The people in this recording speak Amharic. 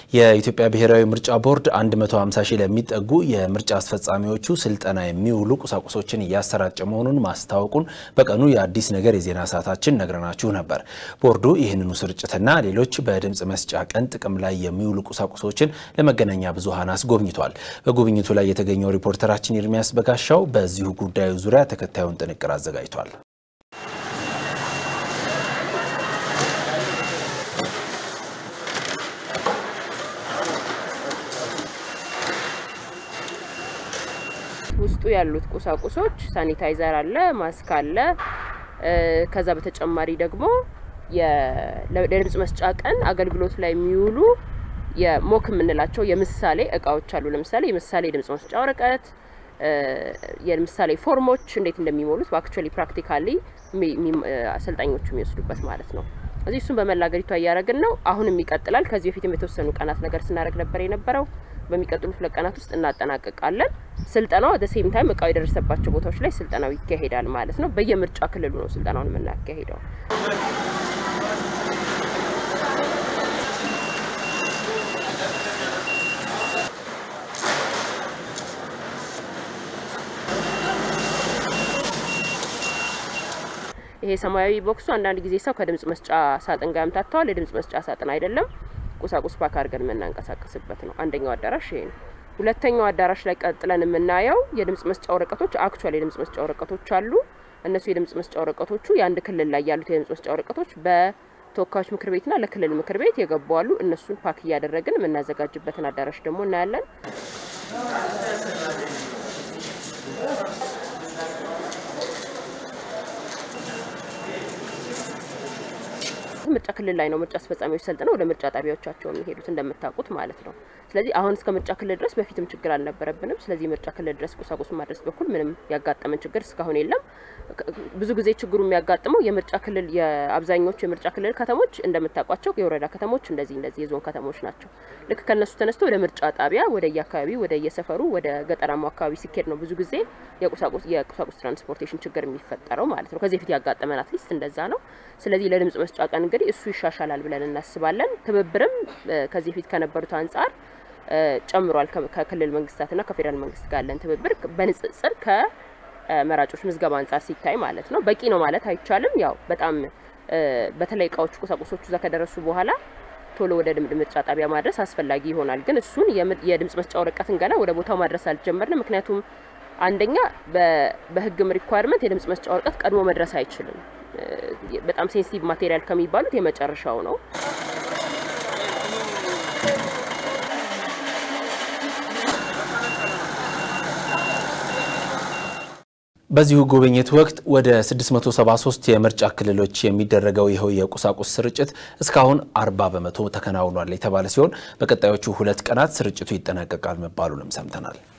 የኢትዮጵያ ብሔራዊ ምርጫ ቦርድ 150 ሺህ ለሚጠጉ የምርጫ አስፈጻሚዎቹ ስልጠና የሚውሉ ቁሳቁሶችን እያሰራጨ መሆኑን ማስታወቁን በቀኑ የአዲስ ነገር የዜና ሰዓታችን ነግረናችሁ ነበር። ቦርዱ ይህንኑ ስርጭትና ሌሎች በድምፅ መስጫ ቀን ጥቅም ላይ የሚውሉ ቁሳቁሶችን ለመገናኛ ብዙኃን አስጎብኝቷል። በጉብኝቱ ላይ የተገኘው ሪፖርተራችን ኤርሚያስ በጋሻው በዚሁ ጉዳዩ ዙሪያ ተከታዩን ጥንቅር አዘጋጅቷል። ውስጡ ያሉት ቁሳቁሶች ሳኒታይዘር አለ፣ ማስክ አለ። ከዛ በተጨማሪ ደግሞ ለድምጽ መስጫ ቀን አገልግሎት ላይ የሚውሉ የሞክ የምንላቸው የምሳሌ እቃዎች አሉ። ለምሳሌ የምሳሌ የድምጽ መስጫ ወረቀት፣ የምሳሌ ፎርሞች እንዴት እንደሚሞሉት በአክቹዋሊ ፕራክቲካሊ አሰልጣኞቹ የሚወስዱበት ማለት ነው። እዚህ እሱን በመላ ሀገሪቷ እያደረግን ነው። አሁንም ይቀጥላል። ከዚህ በፊትም የተወሰኑ ቀናት ነገር ስናደርግ ነበር የነበረው በሚቀጥሉት ሁለት ቀናት ውስጥ እናጠናቀቃለን። ስልጠናው ወደ ሴም ታይም እቃው የደረሰባቸው ቦታዎች ላይ ስልጠናው ይካሄዳል ማለት ነው። በየምርጫ ክልሉ ነው ስልጠናውን የምናካሄደው። ይሄ ሰማያዊ ቦክሱ አንዳንድ ጊዜ ሰው ከድምጽ መስጫ ሳጥን ጋር ያምታተዋል። የድምጽ መስጫ ሳጥን አይደለም። ቁሳቁስ ፓክ አድርገን የምናንቀሳቀስበት ነው። አንደኛው አዳራሽ ይሄ ነው። ሁለተኛው አዳራሽ ላይ ቀጥለን የምናየው የድምጽ መስጫ ወረቀቶች አክቹዋሊ የድምጽ መስጫ ወረቀቶች አሉ። እነሱ የድምጽ መስጫ ወረቀቶቹ የአንድ ክልል ላይ ያሉት የድምጽ መስጫ ወረቀቶች በተወካዮች ምክር ቤትና ለክልል ምክር ቤት የገቡ አሉ። እነሱን ፓክ እያደረግን የምናዘጋጅበትን አዳራሽ ደግሞ እናያለን። ምርጫ ክልል ላይ ነው ምርጫ አስፈጻሚዎች ሰልጥነው ወደ ምርጫ ጣቢያዎቻቸው የሚሄዱት እንደምታውቁት ማለት ነው። ስለዚህ አሁን እስከ ምርጫ ክልል ድረስ በፊትም ችግር አልነበረብንም። ስለዚህ ምርጫ ክልል ድረስ ቁሳቁሱን ማድረስ በኩል ምንም ያጋጠመን ችግር እስካሁን የለም። ብዙ ጊዜ ችግሩ የሚያጋጥመው የምርጫ ክልል የአብዛኞቹ የምርጫ ክልል ከተሞች እንደምታውቋቸው የወረዳ ከተሞች እንደዚህ እንደዚህ የዞን ከተሞች ናቸው። ልክ ከነሱ ተነስቶ ወደ ምርጫ ጣቢያ ወደ የአካባቢው ወደ የሰፈሩ ወደ ገጠራማው አካባቢ ሲኬድ ነው ብዙ ጊዜ የቁሳቁስ የቁሳቁስ ትራንስፖርቴሽን ችግር የሚፈጠረው ማለት ነው። ከዚህ በፊት ያጋጠመን አትሊስት እንደዛ ነው። ስለዚህ ለድምጽ መስጫ ቀን እንግዲህ እሱ ይሻሻላል ብለን እናስባለን። ትብብርም ከዚህ በፊት ከነበሩት አንጻር ጨምሯል። ከክልል መንግስታትና ከፌዴራል መንግስት ጋር ያለን ትብብር በንጽጽር ከመራጮች ምዝገባ አንጻር ሲታይ ማለት ነው። በቂ ነው ማለት አይቻልም። ያው በጣም በተለይ እቃዎቹ ቁሳቁሶቹ እዛ ከደረሱ በኋላ ቶሎ ወደ ምርጫ ጣቢያ ማድረስ አስፈላጊ ይሆናል። ግን እሱን የድምጽ መስጫ ወረቀትን ገና ወደ ቦታው ማድረስ አልጀመርንም። ምክንያቱም አንደኛ በህግም ሪኳየርመንት የድምጽ መስጫ ወረቀት ቀድሞ መድረስ አይችልም። በጣም ሴንሲቲቭ ማቴሪያል ከሚባሉት የመጨረሻው ነው። በዚሁ ጉብኝት ወቅት ወደ 673 የምርጫ ክልሎች የሚደረገው ይኸው የቁሳቁስ ስርጭት እስካሁን 40 በመቶ ተከናውኗል የተባለ ሲሆን በቀጣዮቹ ሁለት ቀናት ስርጭቱ ይጠናቀቃል መባሉንም ሰምተናል።